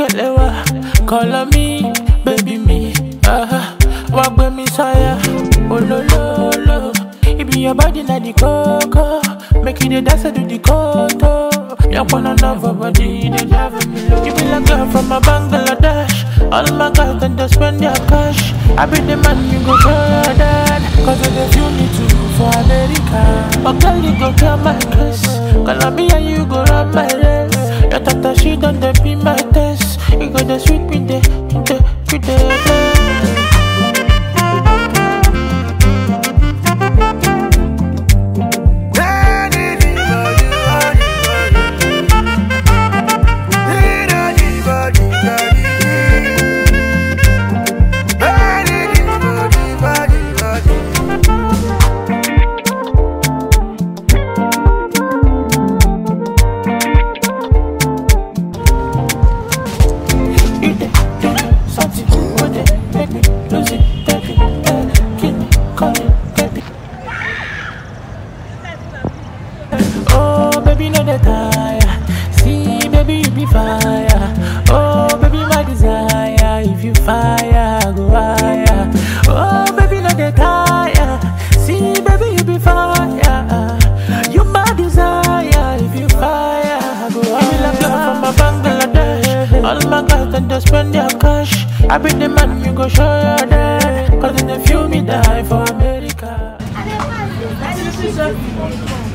kelewa, call on me, baby me. Uh-huh. Walk with me, sire. Oh, lo, lo, lo. It be your body, na the coco. Make you the dance, do the koto. You wanna love her body, they driving me low. You be like girl from a Bangladesh. All my girls can just spend their cash. I be the man, you go show your dad. Cause if you need to for America. But girl, you go tell my case. Colombia, you go run my race. Your tata, she done the be my test. You go the sweet with the, with the, with the. You dey do something with it, make me lose it, baby. Eh, Kill me, call me, baby. Oh, baby, no dey tire. See, baby, you be fire. Oh, baby, my desire. If you fire, I go higher. Oh, baby, no dey tire. See, baby, you be fire. You my desire. If you fire, I go higher. You be like girl from a Bangladesh. All my guys can just spend their cash. I be the man, you go show your dad. Cause in the few me die for America.